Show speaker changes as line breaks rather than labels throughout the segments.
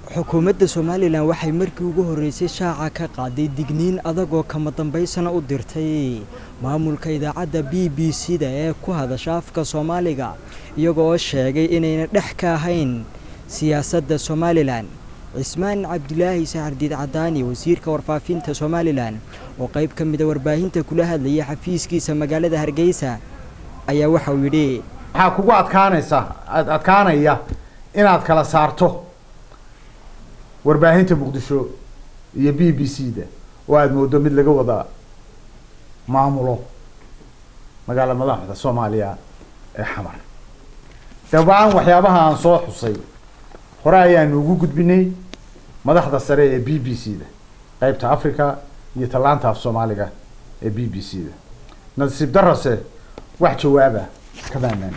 xukuumadda somalilan waxay markii ugu horreysay shaaca ka qaaday digniin adag oo kama dambaysana u dirtay maamulka idaacadda b b c da ee ku hadasha afka soomaaliga iyaga oo sheegay inayna dhex ka ahayn siyaasadda somalilan cismaan cabdilaahi saxardiid cadaani wasiirka warfaafinta somalilan oo qayb ka mida warbaahinta kula hadlayay xafiiskiisa magaalada hargeysa ayaa waxa uu yidhi
waxaa kugu adkaanaysa adkaanaya inaad kala saarto warbaahinta muqdisho iyo b b c da oo aada moodo mid laga wada maamulo magaala madaxda soomaaliya ee xamar dabcan waxyaabaha aan soo xusay hore ayaanu ugu gudbinay madaxda sare ee b b c da qeybta africa iyo tallaanta af soomaaliga ee b b c da nasiib darase wax jawaaba kamaanaan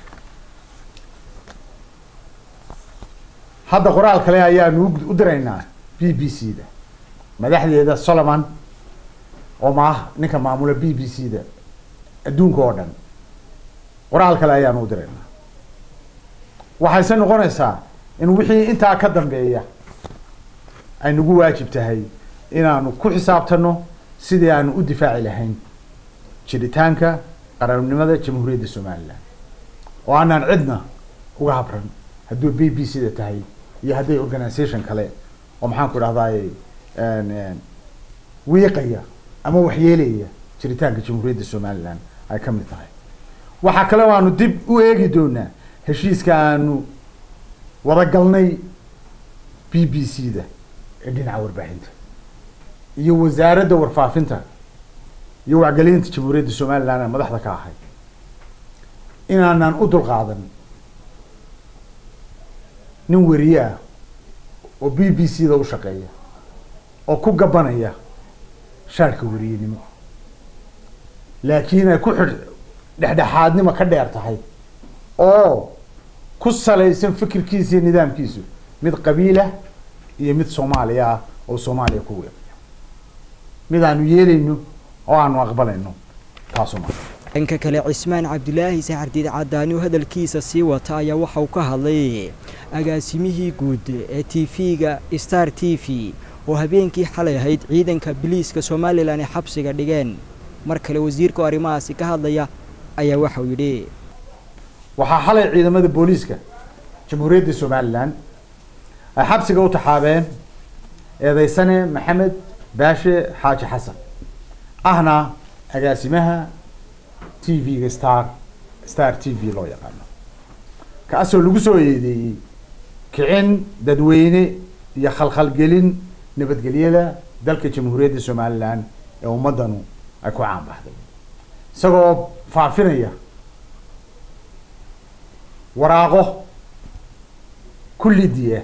hadda qoraal kale ayaanu u diraynaa b b c da madaxdeeda solomon oo maah ninka maamula b b c da adduunka oo dhan qoraal kale ayaanu u diraynaa waxayse noqonaysaa in wixii intaa ka dambeeya ay nagu waajib tahay inaanu ku xisaabtano sidii aanu u difaaci lahayn jiritaanka qarannimada jamhuuriyadda somalilan oo aanaan cidna uga habran hadduu b b c da tahay iyo hadday organisation kale oo maxaan ku dhahdaay wiiqaya ama waxyeelaya jiritaanka jamhuuriyadda somalilan ay ka mid tahay waxaa kale o aanu dib u eegi doonaa heshiiska aanu wada galnay b b c da ee dhinaca warbaahinta iyo wasaaradda warfaafinta iyo wacgelinta jamhuuriyadda somalilan ee madaxda ka ahay inaanaan u dulqaadan nin weriye ah oo b b c da u shaqeeya oo ku gabanaya shaarhka weriyenimo laakiin ay ku xidh dhexdhexaadnimo ka dheer tahay oo ku salaysan fikirkiisa iyo nidaamkiisu mid qabiilah iyo mid soomaaliya ah oo soomaaliya ku weeqaya mid aanu yeelayno oo aanu aqbalayno taasu maa
dhanka kale cismaan cabdilaahi saxardiid cadaani oo hadalkiisa sii wata ayaa waxa uu ka hadlay agaasimihii guud ee t v-ga star t v oo habeenkii xalay ahayd ciidanka biliiska somalilan ay xabsiga dhigeen mar kale wasiirka oo arrimahaasi ka hadlaya ayaa waxa uu yidhi
waxaa xalay ciidamada booliiska jamhuuriyadda somalilan ay xabsiga u taxaabeen eedeysane maxamed baashe xaaji xasan ahna agaasimaha t v-ga star star t v loo yaqaano kaasoo lagu soo eedeeyey kicin dadweyne iyo khalkhalgelin nabadgelyada dalka jamhuuriyadda somalilan ee ummaddanu ay ku caan baxday isagoo faafinaya waraaqo kullidiya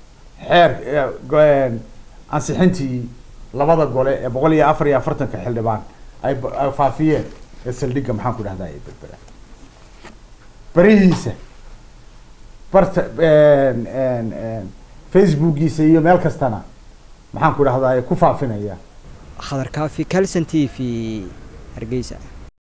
xeer ansixintii labada gole ee boqol iyo afar iyo afartanka xildhibaan ay ay faafiyeen ee saldhigga maxaan ku dhahdaa ee berbera barihiisa barta facebookiisa iyo meel kastana maxaan ku dhahdaa ku faafinaya
khadar kaafi calson t v hargeysa